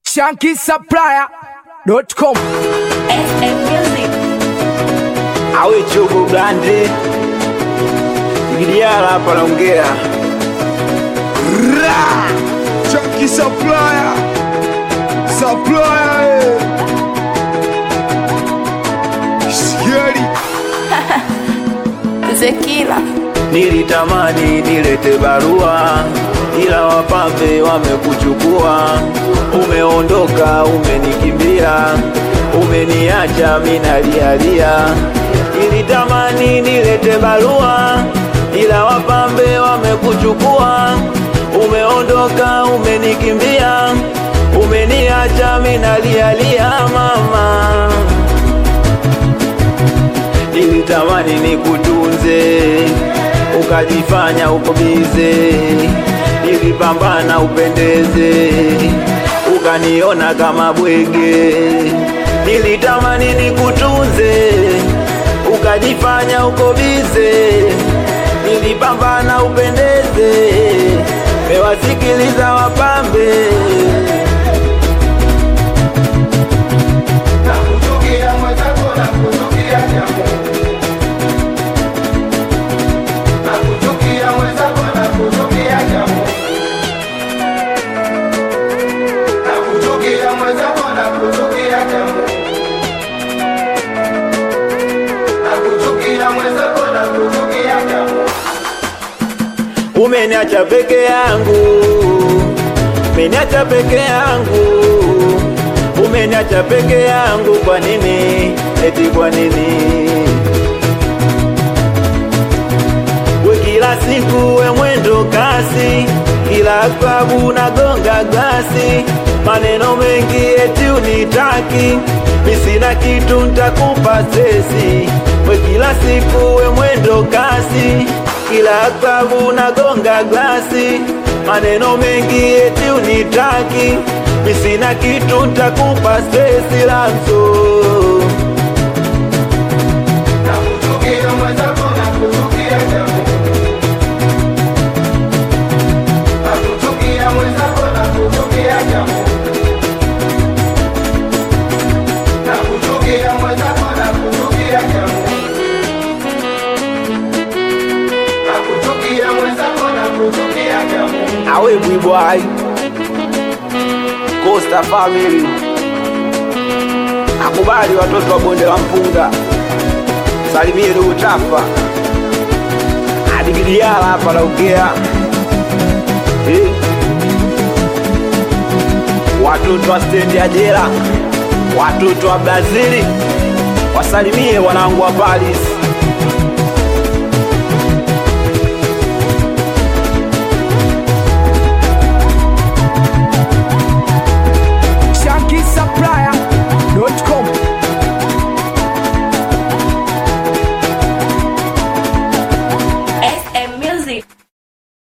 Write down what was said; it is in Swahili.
shankisupplier.com FM Music. awe chogo blande Giliala hapa naongea Chunky supplier, supplier, eh. Scary. Zekila. nilitamani nilete barua ila wapambe wamekuchukua umeondoka umenikimbia umeniacha minalialia nilitamani nilete barua ila wapambe wamekuchukua umeondoka umenikimbia umeniacha minalialia mama nilitamani nikutunze ukajifanya uko bize nilipambana upendeze ukaniona kama bwege nilitamani nikutunze ukajifanya uko bize nilipambana upendeze mewasikiliza wapambe Nakuchukia mwenzako, nakuchukia jamu. Nakuchukia mwenzako, nakuchukia jamu. Nakuchukia mwenzako, nakuchukia jamu. Nakuchukia mwenzako, nakuchukia jamu. umeniacha peke yangu, umeniacha peke yangu, umeniacha peke yangu. Kwa nini? Eti kwa nini? We kila siku we mwendo kasi, kila klabu nagonga glasi, maneno mengi eti unitaki, mi sina kitu ntakupa stresi. We kila siku we mwendo kasi, kila klabu nagonga glasi, maneno mengi eti unitaki, mi sina kitu ntakupa stresi lanzo Nakuchukia mwenzako, nakuchukia jamu. Nakuchukia mwenzako, nakuchukia jamu. Nakuchukia mwenzako, nakuchukia jamu. Nakuchukia mwenzako, nakuchukia jamu. awe bwibwai Costa Family akubali watoto wa bonde la mpunga salimie ndugu Tafa adigiliala hapa naongea eh. watoto wa stendi ya jela watoto wa Brazili wasalimie wanangu wa Paris